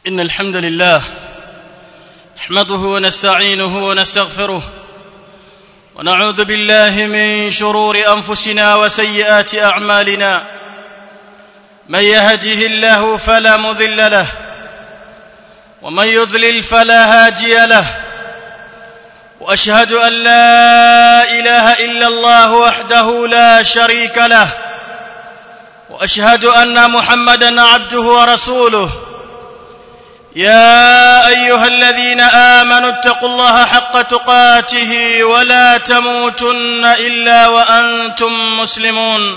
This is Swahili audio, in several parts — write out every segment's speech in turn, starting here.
إن الحمد لله نحمده ونستعينه ونستغفره ونعوذ بالله من شرور أنفسنا وسيئات أعمالنا من يهده الله فلا مضل له ومن يضلل فلا هادي له واشهد ان لا اله الا الله وحده لا شريك له واشهد ان محمدا عبده ورسوله يا ايها الذين امنوا اتقوا الله حق تقاته ولا تموتن الا وانتم مسلمون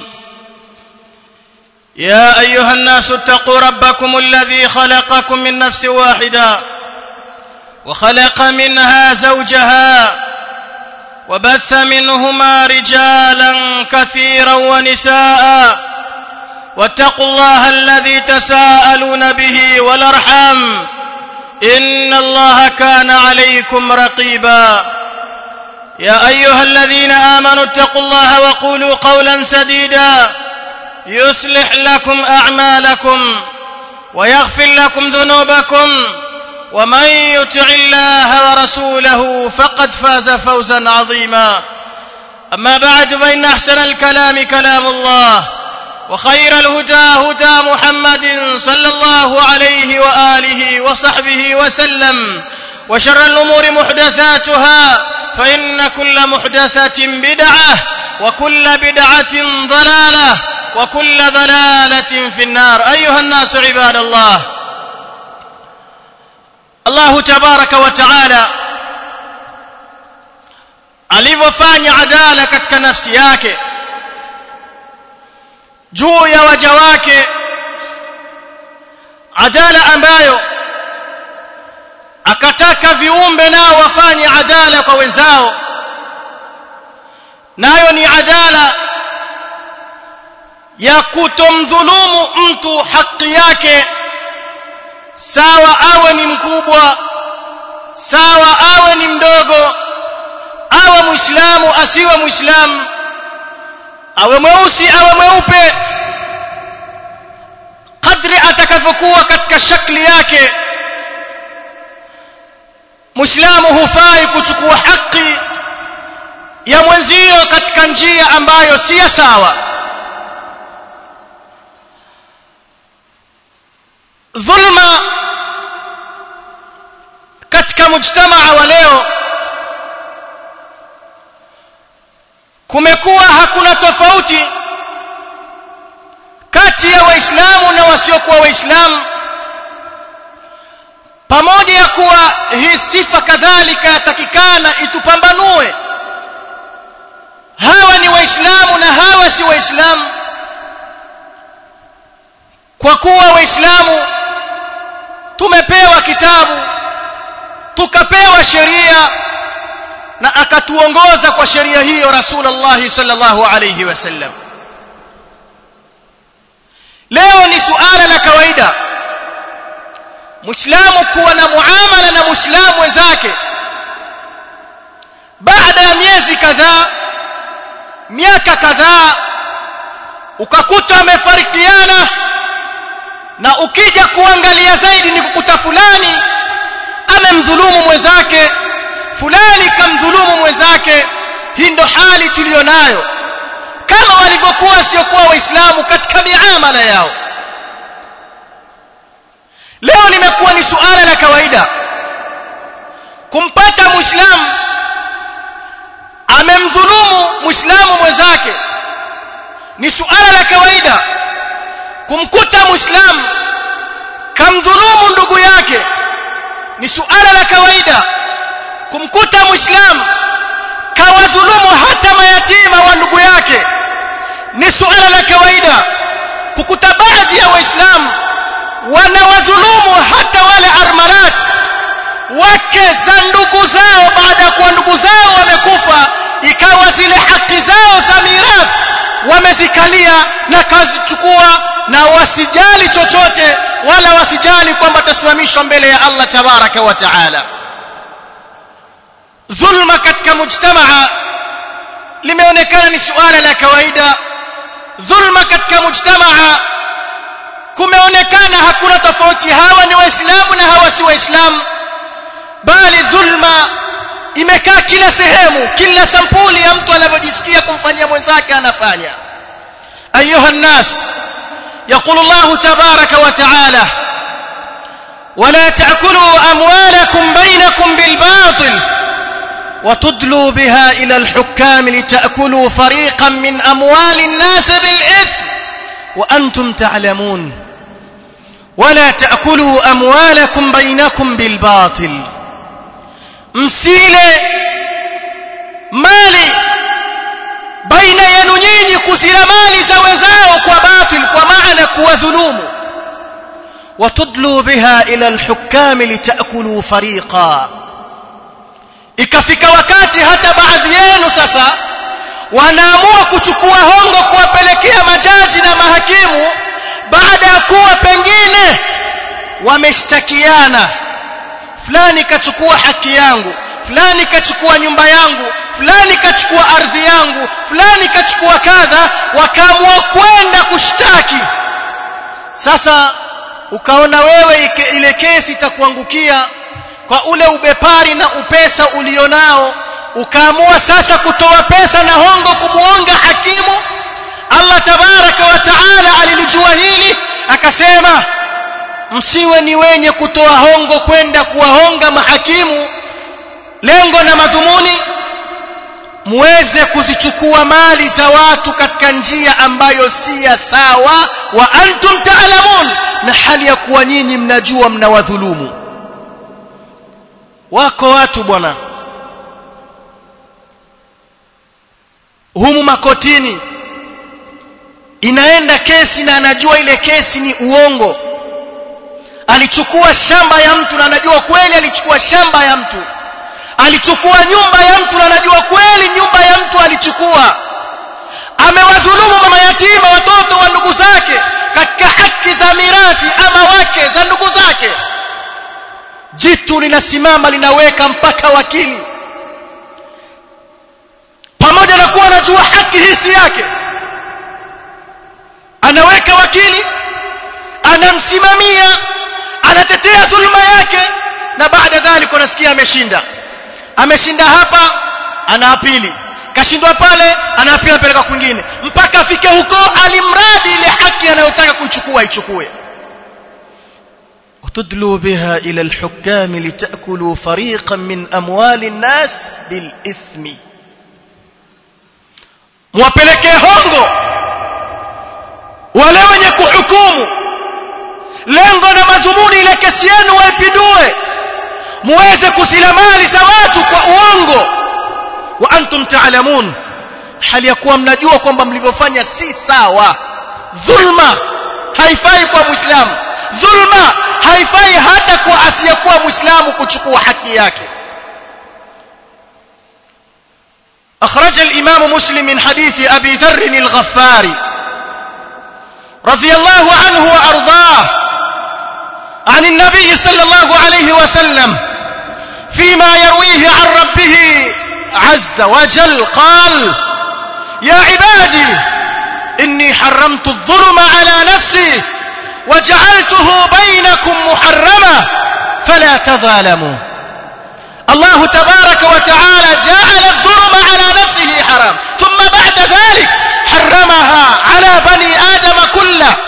يا ايها الناس اتقوا ربكم الذي خلقكم من نفس واحده وخلق منها زوجها وبث منهما رجالا كثيرا ونساء واتقوا الله الذي تساءلون به والارحام ان الله كان عليكم رقيبا يا ايها الذين امنوا اتقوا الله وقولوا قولا سديدا يصلح لكم اعمالكم ويغفر لكم ذنوبكم ومن يطع الله ورسوله فقد فاز فوزا عظيما اما بعد فان احسن الكلام كلام الله وخير الهدى هدى محمد صلى الله عليه واله وصحبه وسلم وشر الامور محدثاتها فان كل محدثه بدعه وكل بدعه ضلاله وكل ضلاله في النار ايها الناس عباد الله Allah tabaraka wa taala alivyofanya adala katika nafsi yake juu ya waja wake adala ambayo akataka viumbe nao wafanye adala kwa wenzao nayo ni adala ya kutomdhulumu mtu haki yake sawa awe ni mkubwa sawa awe ni mdogo awe muislamu asiwe muislamu awe mweusi awe mweupe kadri atakavyokuwa katika shakli yake muislamu hufai kuchukua haki ya mwenzio katika njia ambayo si ya sawa dhulma katika mujtamaa wa leo kumekuwa hakuna tofauti kati ya waislamu na wasiokuwa waislamu pamoja ya kuwa hii sifa kadhalika yatakikana itupambanue hawa ni waislamu na hawa si waislamu kwa kuwa waislamu tumepewa kitabu tukapewa sheria na akatuongoza kwa sheria hiyo rasulullah sallallahu alayhi wasallam leo ni suala la kawaida muislamu kuwa na muamala na muislamu wenzake baada ya miezi kadhaa miaka kadhaa ukakuta wamefarikiana na ukija kuangalia zaidi ni kukuta fulani amemdhulumu mwenzake fulani kamdhulumu mwenzake hii ndo hali tuliyonayo kama walivyokuwa wasiokuwa waislamu katika miamala yao leo limekuwa ni suala la kawaida kumpata muislamu amemdhulumu muislamu mwenzake ni suala la kawaida kumkuta muislamu kamdhulumu ndugu yake ni suala la kawaida kumkuta muislamu kawadhulumu hata mayatima wa ndugu yake ni suala la kawaida kukuta baadhi ya waislamu wanawadhulumu hata wale armarat wake za ndugu zao baada ya kuwa ndugu zao wamekufa ikawa zile haki zao za mirathi wamezikalia na kazichukua na wasijali chochote wala wasijali kwamba tasimamishwa mbele ya Allah tabaraka wa taala dhulma katika mujtamaa limeonekana ni suala la kawaida dhulma katika mujtamaa kumeonekana hakuna tofauti hawa ni waislamu na waislamu bali dhulma imekaa kila sehemu kila sampuli ya mtu anavyojisikia kumfanyia mwenzake anafanya ayuha nnas يقول الله تبارك وتعالى ولا تأكلوا أموالكم بينكم بالباطل وتدلوا بها إلى الحكام لتأكلوا فريقا من أموال الناس بالإثم وأنتم تعلمون ولا تأكلوا أموالكم بينكم بالباطل msile mali baina yenu nyinyi kuzila mali za wenzao kwa batil kwa maana kuwadhulumu watudlu biha ila alhukami litakulu fariqa ikafika wakati hata baadhi yenu sasa wanaamua kuchukua hongo kuwapelekea majaji na mahakimu baada ya kuwa pengine wameshtakiana fulani kachukua haki yangu fulani kachukua nyumba yangu fulani kachukua ardhi yangu fulani kachukua kadha wakaamua kwenda kushtaki sasa ukaona wewe ile kesi itakuangukia kwa ule ubepari na upesa ulionao ukaamua sasa kutoa pesa na hongo kumuonga hakimu Allah tabaraka wa taala alilijua hili akasema msiwe ni wenye kutoa hongo kwenda kuwahonga mahakimu lengo na madhumuni muweze kuzichukua mali za watu katika njia ambayo si ya sawa wa antum taalamun na hali ya kuwa nyinyi mnajua mnawadhulumu wako watu bwana humu makotini inaenda kesi na anajua ile kesi ni uongo alichukua shamba ya mtu na anajua kweli alichukua shamba ya mtu alichukua nyumba ya mtu na anajua kweli nyumba ya mtu alichukua amewadhulumu mama yatima watoto wa ndugu zake katika haki za mirathi ama wake za ndugu zake jitu linasimama linaweka mpaka wakili pamoja na kuwa anajua haki hisi yake anaweka wakili anamsimamia anatetea dhulma yake na baada dhalika unasikia ameshinda ameshinda hapa ana apili kashindwa pale ana apili anapeleka kwingine mpaka afike huko alimradi ile haki anayotaka kuichukua ichukue وتدلوا بها إلى الحكام لتأكلوا فريقا من أموال الناس بالإثم mwapelekee hongo wale wenye kuhukumu lengo na madhumuni ile kesi yenu waipindue muweze kusila mali za watu kwa uongo wa antum taalamun hali ya kuwa mnajua kwamba mlivyofanya si sawa dhulma haifai kwa muislamu dhulma haifai hata kwa asiyekuwa muislamu kuchukua haki yake أخرج الإمام مسلم من حديث أبي ذر الغفاري رضي الله عنه وأرضاه عن النبي صلى الله عليه وسلم فيما يرويه عن ربه عز وجل قال يا عبادي إني حرمت الظلم على نفسي وجعلته بينكم محرما فلا تظالموا الله تبارك وتعالى جعل الظلم على نفسه حرام ثم بعد ذلك حرمها على بني آدم كله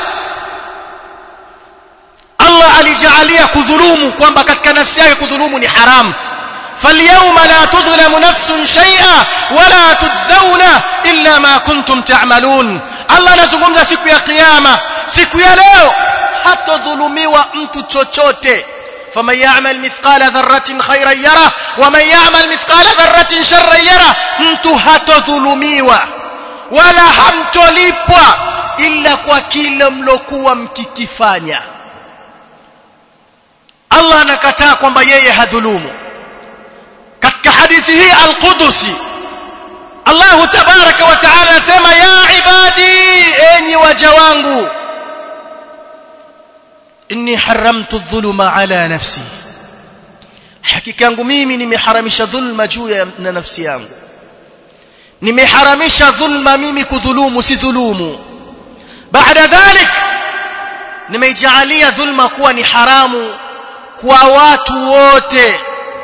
Allah alijalia kudhulumu kwamba katika nafsi yake kudhulumu ni haram فاليوم لا تظلم نفس شيئا ولا تجزون إلا ما كنتم تعملون Allah anazungumza siku ya kiyama siku ya leo hatodhulumiwa mtu chochote فمن يعمل مثقال ذرة خيرا يره ومن يعمل مثقال ذرة شرا يره mtu hatodhulumiwa wala hamtolipwa ila kwa kile mlokuwa mkikifanya Allah anakataa kwamba yeye hadhulumu katika hadithi hii al-Qudusi Allah tabaraka wa taala anasema ya ibadi enyi waja wangu inni haramtu adh-dhuluma ala nafsi hakika yangu mimi nimeharamisha dhulma juu ya na nafsi yangu nimeharamisha dhulma mimi kudhulumu si dhulumu baada dhalik nimeijalia dhulma kuwa ni haramu kwa watu wote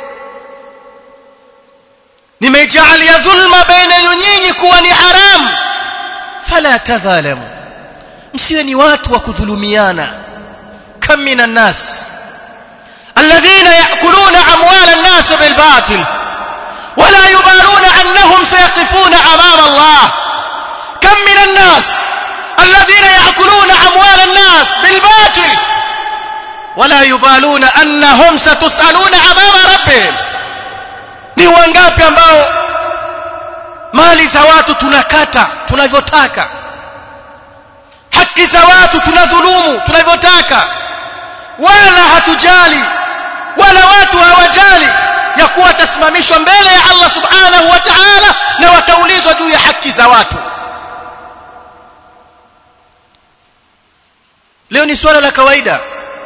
nimejaalia dhulma baina yenu nyinyi kuwa ni haramu fala tadhalamu msiwe ni watu wa kudhulumiana kam minan nas alladhina ya'kuluna amwala an-nas bil batil ولا يبالون أنهم سيقفون أمام الله كم من الناس الذين يأكلون أموال الناس بالباطل ولا يبالون أنهم ستسألون أمام ربهم ni wangapi ambao mali za watu tunakata tunavyotaka haki za watu tunadhulumu tunavyotaka wala hatujali wala watu hawajali ya kuwa watasimamishwa mbele ya Allah subhanahu wa ta'ala na wataulizwa juu ya haki za watu leo ni swala la kawaida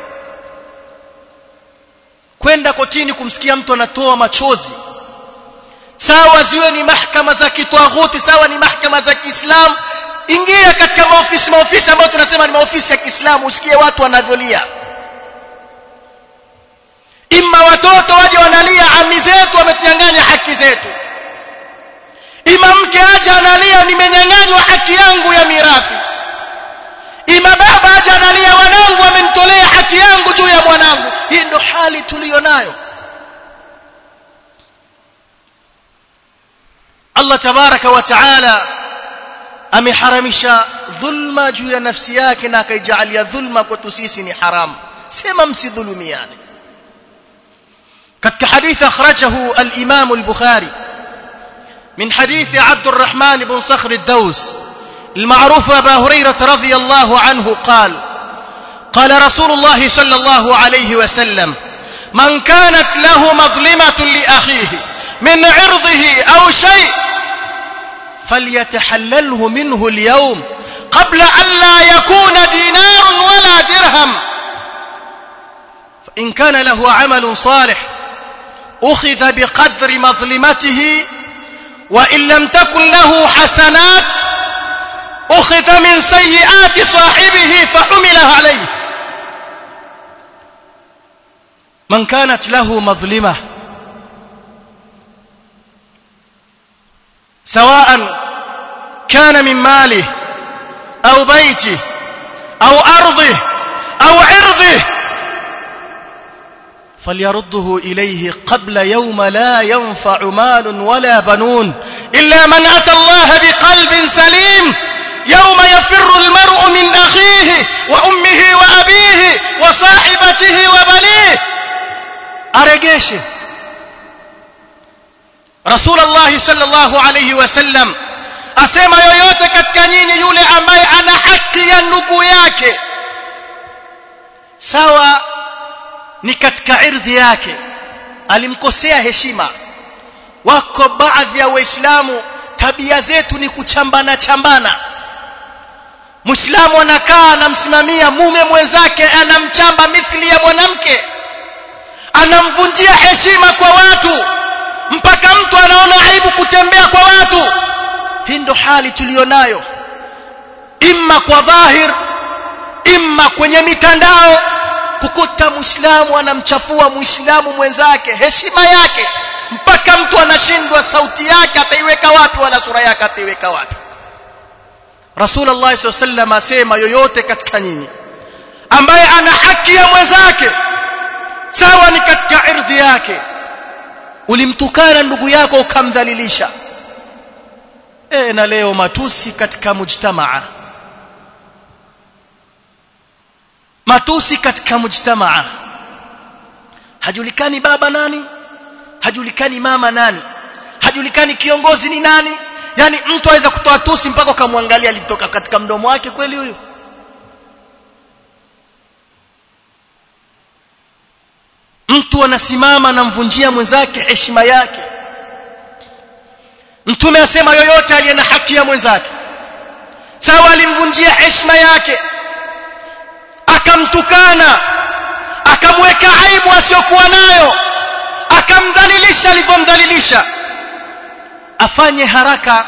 kwenda kotini kumsikia mtu anatoa machozi sawa ziwe ni mahakama za kitwaghuti sawa ni mahakama za Kiislamu ingia katika maofisi maofisi ambayo tunasema ni maofisi ya Kiislamu usikie watu wanavyolia imma watoto waje wanalia ami zetu wametunyang'anya haki zetu ima mke aje analia nimenyang'anywa haki yangu ya mirathi ima baba aje analia wanangu wamenitolea haki yangu juu ya mwanangu hii ndo hali tuliyo nayo Allah tabaraka wa taala ameharamisha dhulma juu ya nafsi yake na akaijalia dhulma kwetu sisi ni haramu sema msidhulumiane katika hadithi akhrajahu al-Imam al-Bukhari من حديث عبد الرحمن بن صخر الدوس المعروف أبا هريرة رضي الله عنه قال قال رسول الله صلى الله عليه وسلم من كانت له مظلمة لأخيه من عرضه أو شيء فليتحلله منه اليوم قبل أن لا يكون دينار ولا درهم فإن كان له عمل صالح أخذ بقدر مظلمته وإن لم تكن له حسنات أخذ من سيئات صاحبه فحمل عليه من كانت له مظلمة سواء كان من ماله أو بيته أو أرضه أو عرضه فليرده إليه قبل يوم لا ينفع مال ولا بنون إلا من أتى الله بقلب سليم يوم يفر المرء من أخيه وأمه وأبيه وصاحبته وبنيه أرجيشه رسول الله صلى الله عليه وسلم asema yoyote katika nyinyi yule ambaye ana haki ya ndugu yake sawa ni katika irdhi yake alimkosea heshima wako baadhi ya waislamu tabia zetu ni kuchambana chambana muislamu anakaa anamsimamia mume mwenzake anamchamba mithili ya mwanamke anamvunjia heshima kwa watu mpaka mtu anaona aibu kutembea kwa watu hii ndo hali tuliyonayo imma kwa dhahir imma kwenye mitandao kukuta muislamu anamchafua muislamu mwenzake heshima yake mpaka mtu anashindwa sauti yake ataiweka wapi wala sura yake ataiweka wapi Rasulullah SAW asema yoyote katika nyinyi ambaye ana haki ya mwenzake sawa ni katika ardhi yake ulimtukana ndugu yako ukamdhalilisha e, na leo matusi katika mujtamaa matusi katika mujtamaa hajulikani baba nani hajulikani mama nani hajulikani kiongozi ni nani yani mtu aweza kutoa tusi mpaka ukamwangalia alitoka katika mdomo wake kweli huyo mtu anasimama anamvunjia mwenzake heshima yake mtume asema yoyote aliye na haki ya mwenzake sawa alimvunjia heshima yake akamtukana akamweka aibu asiyokuwa nayo akamdhalilisha alivyomdhalilisha afanye haraka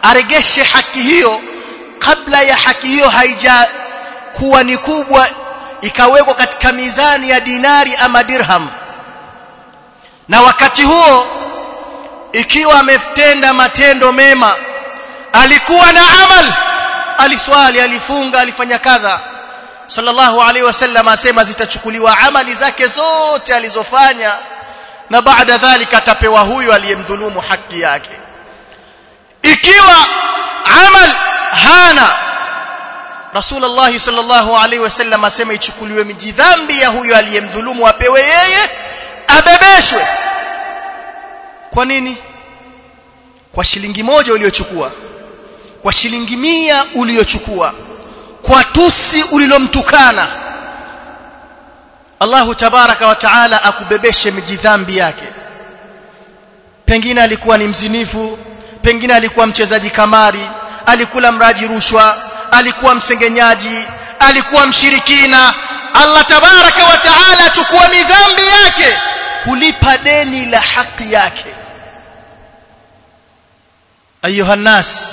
aregeshe haki hiyo kabla ya haki hiyo haija kuwa ni kubwa ikawekwa katika mizani ya dinari ama dirham na wakati huo ikiwa ametenda matendo mema alikuwa na amal aliswali alifunga alifanya kadha sallallahu alaihi wasallam asema zitachukuliwa amali zake zote alizofanya na baada dhalika atapewa huyo aliyemdhulumu haki yake ikiwa amal hana Rasulullah sallallahu alaihi wasallam asema ichukuliwe mijidhambi ya huyo aliyemdhulumu apewe yeye abebeshwe kwa nini kwa shilingi moja uliochukua kwa shilingi mia uliochukua kwa tusi ulilomtukana Allahu tabaraka wa taala akubebeshe mijidhambi yake pengine alikuwa ni mzinifu pengine alikuwa mchezaji kamari alikula mraji rushwa alikuwa msengenyaji alikuwa mshirikina Allah tabaraka wa taala achukua midhambi yake kulipa deni la haki yake ayuha nas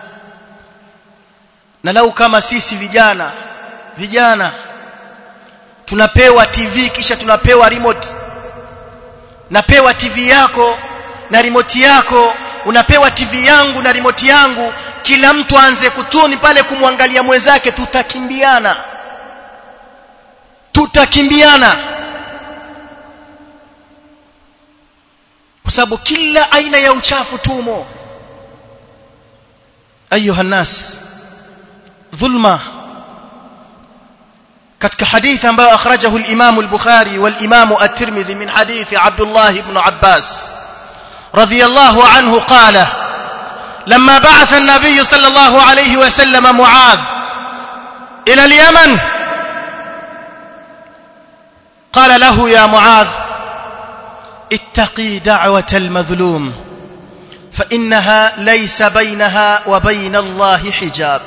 na lau kama sisi vijana vijana tunapewa TV kisha tunapewa remote napewa TV yako na remote yako unapewa TV yangu na remote yangu kila mtu aanze kutuni pale kumwangalia mwenzake tutakimbiana tutakimbiana kwa sababu kila aina ya uchafu tumo ayuha nas dhulma katika hadithi ambayo akhrajahu al-Imam al-Bukhari wal-Imam at-Tirmidhi min hadithi Abdullah ibn Abbas radiyallahu anhu qala لما بعث النبي صلى الله عليه وسلم معاذ إلى اليمن قال له يا معاذ اتقي دعوة المظلوم فإنها ليس بينها وبين الله حجاب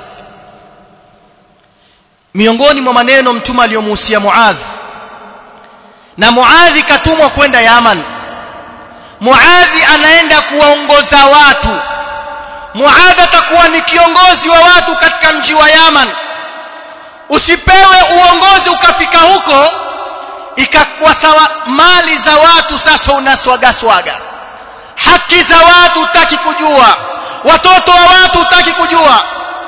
miongoni mwa maneno mtume aliyomuhusia Muadh na Muadhi katumwa kwenda Yaman Muadhi anaenda kuwaongoza watu Muadh atakuwa ni kiongozi wa watu katika mji wa Yaman usipewe uongozi ukafika huko ikakuwa sawa mali za watu sasa unaswaga swaga haki za watu utaki kujua watoto wa watu utaki kujua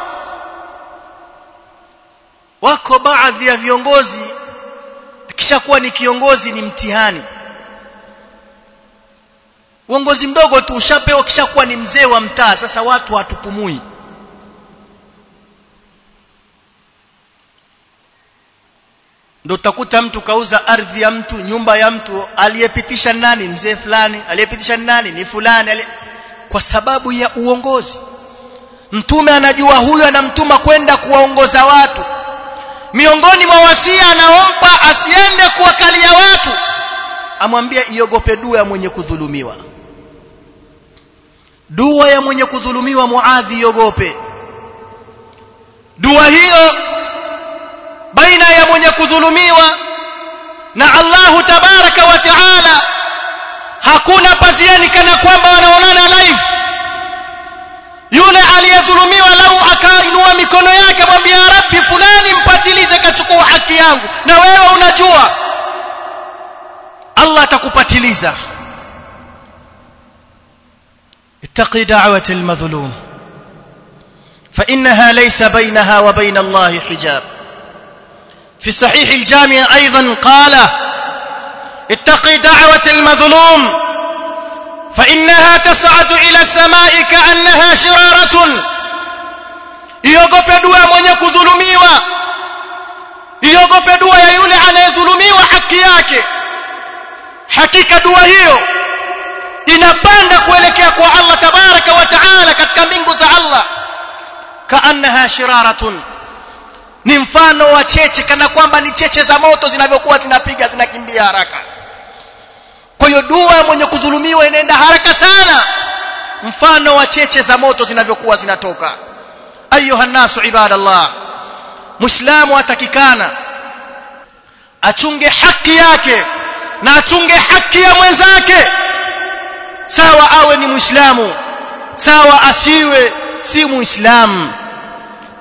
wako baadhi ya viongozi kishakuwa ni kiongozi ni mtihani uongozi mdogo tu ushapewa kishakuwa ni mzee wa mtaa sasa watu hatupumui ndio utakuta mtu kauza ardhi ya mtu nyumba ya mtu aliyepitisha nani mzee fulani aliyepitisha nani ni fulani ali... kwa sababu ya uongozi mtume anajua huyu anamtuma kwenda kuwaongoza watu miongoni mwa wasia anaompa asiende kuwakalia watu amwambia iogope dua ya mwenye kudhulumiwa dua ya mwenye kudhulumiwa muadhi iogope dua hiyo baina ya mwenye kudhulumiwa na Allahu tabaraka wa taala hakuna paziani kana kwamba wanaonana live yule aliyedhulumiwa lau akainua mikono yake mwambia rabbi fulani mpatilize kachukua haki yangu na wewe unajua Allah atakupatiliza اتقي دعوة المظلوم فإنها ليس بينها وبين الله حجاب في صحيح الجامع أيضا قال اتقي دعوة المظلوم فإنها تصعد إلى السماء كأنها شرارة iogope dua ya mwenye kudhulumiwa iogope dua ya yule anayedhulumiwa haki yake hakika dua hiyo inapanda kuelekea kwa Allah tabaraka wa taala katika mbingu za Allah kaannaha shiraratun ni mfano wa cheche kana kwamba ni cheche za moto zinavyokuwa zinapiga zinakimbia haraka kwa hiyo dua mwenye kudhulumiwa inaenda haraka sana mfano wa cheche za moto zinavyokuwa zinatoka ayuha nasu ibadallah muislamu atakikana achunge haki yake na achunge haki ya mwenzake sawa awe ni muislamu sawa asiwe si muislamu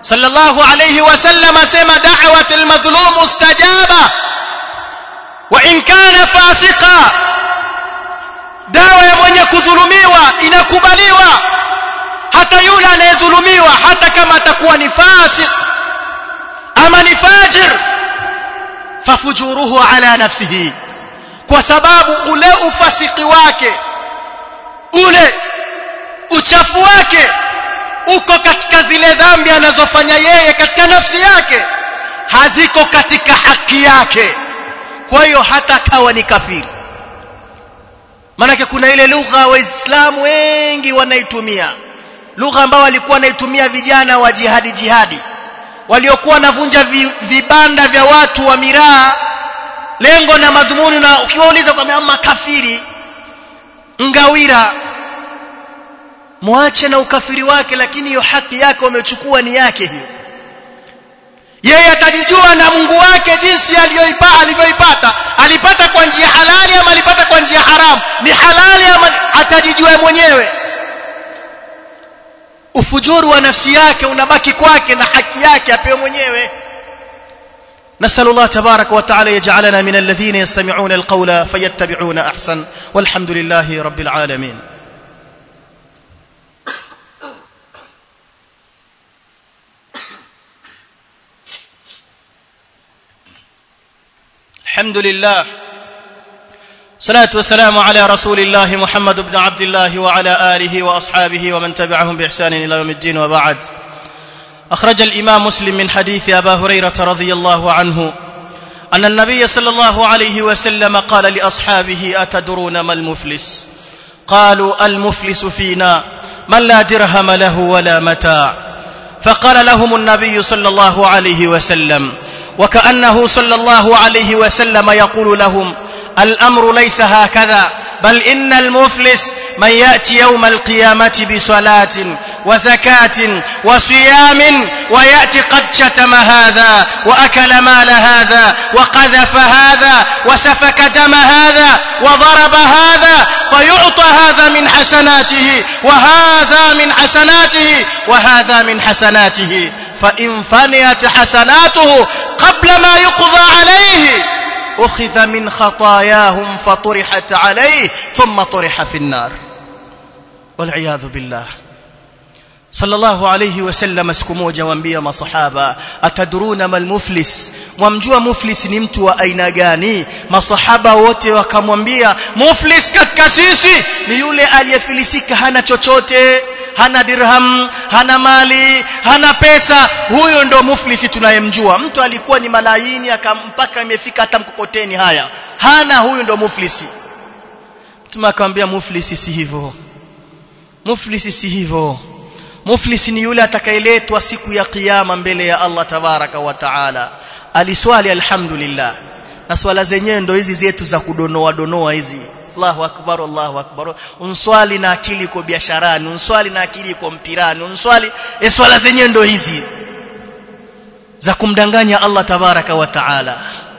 sallallahu alayhi wasallam asema da'watul madhlum mustajaba wa in kana fasiqa dawa ya mwenye kudhulumiwa inakubaliwa hata yule anayedhulumiwa hata kama atakuwa ni fasik ama ni fajir fafujuruhu ala nafsihi kwa sababu ule ufasiki wake ule uchafu wake uko katika zile dhambi anazofanya yeye katika nafsi yake haziko katika haki yake kwa hiyo hata kawa ni kafiri maanake kuna ile lugha waislamu wengi wanaitumia lugha ambayo walikuwa wanaitumia vijana wa jihadi jihadi waliokuwa wanavunja vi, vibanda vya watu wa miraa lengo na madhumuni na ukiwauliza kwa makafiri ngawira mwache na ukafiri wake lakini hiyo haki yake wamechukua ni yake hiyo yeye atajijua na Mungu wake jinsi aliyoipata alivyoipata alipata kwa njia halali ama alipata kwa njia haramu ni halali ama atajijua mwenyewe ufujuru wa nafsi yake unabaki kwake na haki yake apewe mwenyewe نسأل الله تبارك وتعالى يجعلنا من الذين يستمعون القول فيتبعون أحسن والحمد لله رب العالمين الحمد لله صلاة والسلام على رسول الله محمد بن عبد الله وعلى آله وأصحابه ومن تبعهم بإحسان إلى يوم الدين وبعد أخرج الإمام مسلم من حديث أبا هريرة رضي الله عنه أن النبي صلى الله عليه وسلم قال لأصحابه أتدرون ما المفلس قالوا المفلس فينا من لا درهم له ولا متاع فقال لهم النبي صلى الله عليه وسلم وكأنه صلى الله عليه وسلم يقول لهم الأمر ليس هكذا بل إن المفلس من يأتي يوم القيامة بصلاة وزكاة وصيام ويأتي قد شتم هذا وأكل مال هذا وقذف هذا وسفك دم هذا وضرب هذا فيعطى هذا من حسناته وهذا من حسناته وهذا من حسناته فإن فنيت حسناته قبل ما يقضى عليه أخذ من خطاياهم فطرحت عليه ثم طرح في النار والعياذ بالله sallallahu alayhi wasallam siku moja waambia masahaba ataduruna mal muflis mwamjua muflis ni mtu wa aina gani masahaba wote wakamwambia muflis katika sisi ni yule aliyefilisika hana chochote hana dirham hana mali hana pesa huyo ndo muflisi tunayemjua mtu alikuwa ni malayini akampaka imefika hata mkokoteni haya hana huyo ndo muflisi mtume akamwambia muflisi si hivyo muflisi si hivyo muflisi ni yule atakayeletwa siku ya kiyama mbele ya Allah tabaraka wa taala aliswali alhamdulillah na swala zenyewe ndo hizi zetu za kudonoa donoa hizi Allahu akbar Allahu akbar unswali na akili iko biasharani unswali na akili iko mpirani unswali e swala zenyewe ndo hizi za kumdanganya Allah tabaraka wa taala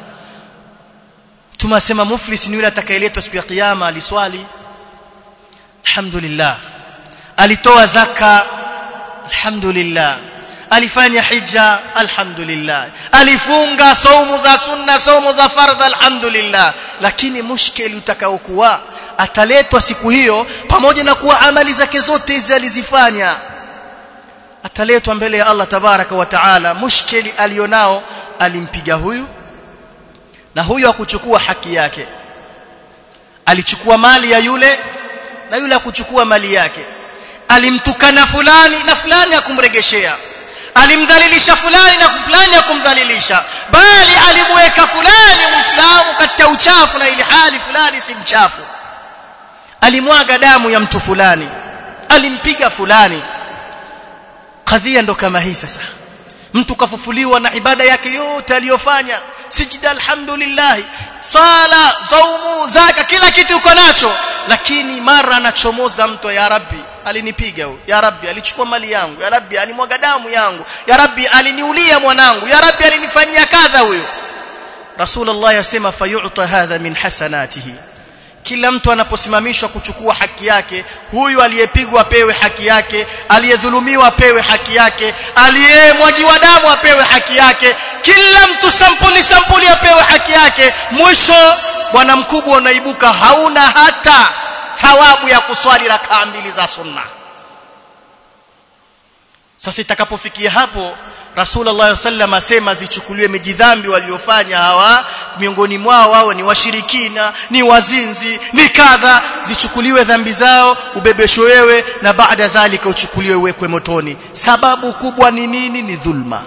tumasema muflis ni yule atakayeletwa siku ya kiyama aliswali alhamdulillah alitoa zaka alhamdulillah alifanya hija alhamdulillah alifunga saumu za sunna saumu za fardha alhamdulillah lakini mushkeli utakaokuwa ataletwa siku hiyo pamoja na kuwa amali zake zote hizi alizifanya ataletwa mbele ya Allah tabaraka wa taala mushkeli alionao alimpiga huyu na huyu akuchukua haki yake alichukua mali ya yule na yule akuchukua mali yake alimtukana fulani na fulani akumregeshea alimdhalilisha fulani na fulani akumdhalilisha bali alimweka fulani muislamu katika uchafu na ili hali fulani si mchafu alimwaga damu ya mtu fulani alimpiga fulani kadhia ndo kama hii sasa mtu kafufuliwa na ibada yake yote aliyofanya sijida alhamdulillah sala saumu zaka kila kitu uko nacho lakini mara anachomoza mtu ya rabbi alinipiga huyo ya rabbi alichukua mali yangu ya rabbi alimwaga damu yangu ya rabbi aliniulia mwanangu ya rabbi alinifanyia kadha huyo rasulullah yasema fayu'ta hadha min hasanatihi kila mtu anaposimamishwa kuchukua haki yake huyu aliyepigwa apewe haki yake aliyedhulumiwa apewe haki yake aliyemwagiwa damu apewe haki yake kila mtu sampuli sampuli apewe haki yake mwisho bwana mkubwa unaibuka hauna hata thawabu ya kuswali rakaa mbili za sunna sasa itakapofikia hapo Rasulullah sallam asema zichukuliwe mijidhambi waliofanya hawa miongoni mwao wao ni washirikina ni wazinzi ni kadha zichukuliwe dhambi zao ubebeshwe wewe na baada dhalika uchukuliwe uwekwe motoni sababu kubwa ni nini ni dhulma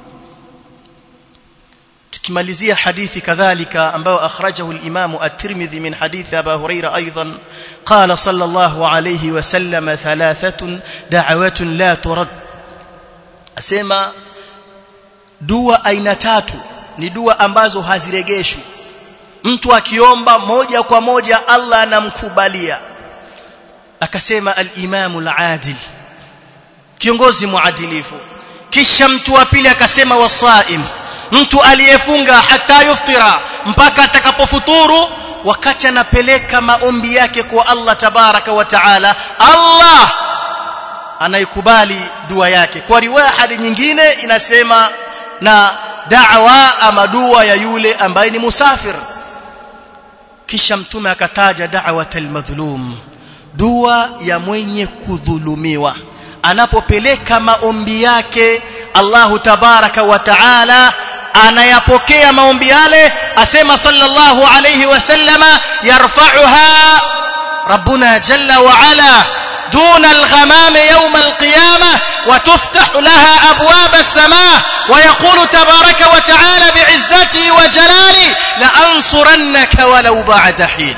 tukimalizia hadithi kadhalika ambayo akhrajahu al-Imam at-Tirmidhi min hadithi Abu Huraira aidan qala sallallahu alayhi wa sallam thalathatun da'awatun la turad asema dua aina tatu ni dua ambazo haziregeshwi mtu akiomba moja kwa moja Allah anamkubalia akasema al-Imam al-Adil kiongozi muadilifu kisha mtu wa pili akasema wasaim mtu aliyefunga hata yuftira mpaka atakapofuturu wakati anapeleka maombi yake kwa Allah tabaraka wa taala Allah anaikubali dua yake kwa riwaya hadi nyingine inasema na da'wa ama dua ya yule ambaye ni musafir kisha mtume akataja da'watal madhlum dua ya mwenye kudhulumiwa anapopeleka maombi yake Allahu tabaraka wa taala anayapokea maombi yale asema sallallahu alayhi wasallama yarfa'uha rabbuna jalla wa ala دون الغمام يوم القيامة وتفتح لها أبواب السماء ويقول تبارك وتعالى بعزتي وجلالي لأنصرنك ولو بعد حين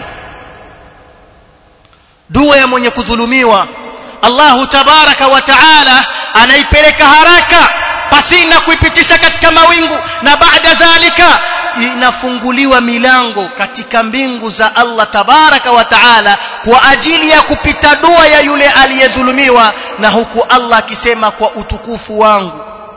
dua ya mwenye kudhulumiwa Allahu tabaraka wa taala anaipeleka haraka pasina kuipitisha katika mawingu na baada dhalika inafunguliwa milango katika mbingu za Allah tabaraka wa taala kwa ajili ya kupita dua ya yule aliyedhulumiwa na huku Allah akisema kwa utukufu wangu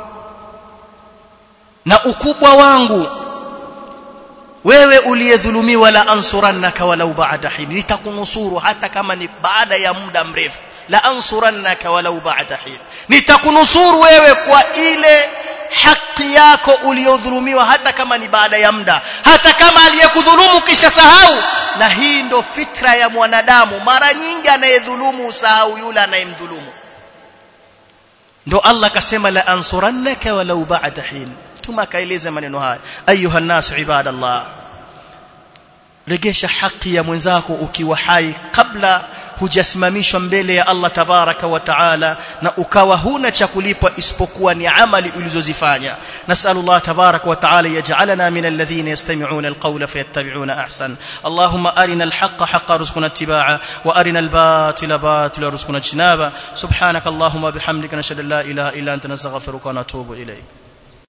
na ukubwa wangu wewe uliyedhulumiwa la ansurannaka walau ba'da hin nitakunusuru hata kama ni baada ya muda mrefu la ansurannaka walau ba'da hin nitakunusuru wewe kwa ile haki yako uliyodhulumiwa hata kama ni baada ya muda hata kama aliyekudhulumu kisha sahau na hii ndo fitra ya mwanadamu mara nyingi anayedhulumu usahau yule anayemdhulumu ndo Allah akasema la ansurannaka walau ba'da hin tuma akaeleza maneno haya ayuha nasu ibadallah regesha haki ya mwenzako ukiwa hai kabla hujasimamishwa mbele ya Allah tabaraka wa taala na ukawa huna cha kulipwa isipokuwa ni amali ulizozifanya nasallallahu tabaraka wa taala yaj'alana min alladhina yastami'una alqawla fayattabi'una ahsan allahumma arina alhaqqa haqqan warzuqna ittiba'a wa arina albatila batila warzuqna ijtinaba subhanaka allahumma bihamdika nashhadu an la ilaha illa anta nastaghfiruka wa natubu ilayk